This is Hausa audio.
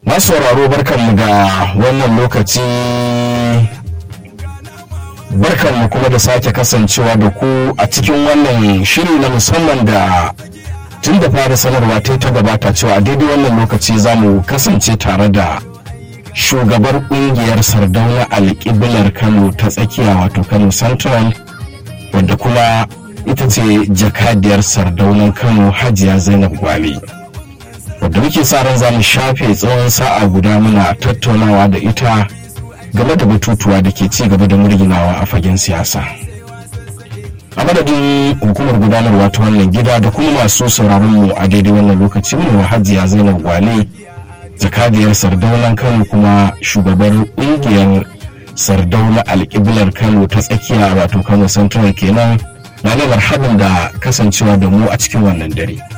masu sauraro barkanmu da wannan lokaci barkanmu kuma da sake kasancewa da ku a cikin wannan shiri na musamman da tun da fara sanarwa ta ta gabata cewa a daidai wannan lokaci za mu kasance tare da shugabar kungiyar sardauna alƙiblar kano ta tsakiya wato kano central wadda kuma ita ce jakadiyar sardaunan kano hajiya zainab gwale wadda muke sa ran za mu shafe tsawon sa'a guda muna tattaunawa da ita game da batutuwa da ke ci gaba da murginawa a fagen siyasa a madadin hukumar gudanarwa ta wannan gida da kuma masu sauraron mu a daidai wannan lokaci mu hajiya zainab gwale jakadiyar sardaunan kano kuma shugabar ƙungiyar sardauna alƙiblar kano ta tsakiya wato kano central kenan na ga marhaban da kasancewa da mu a cikin wannan dare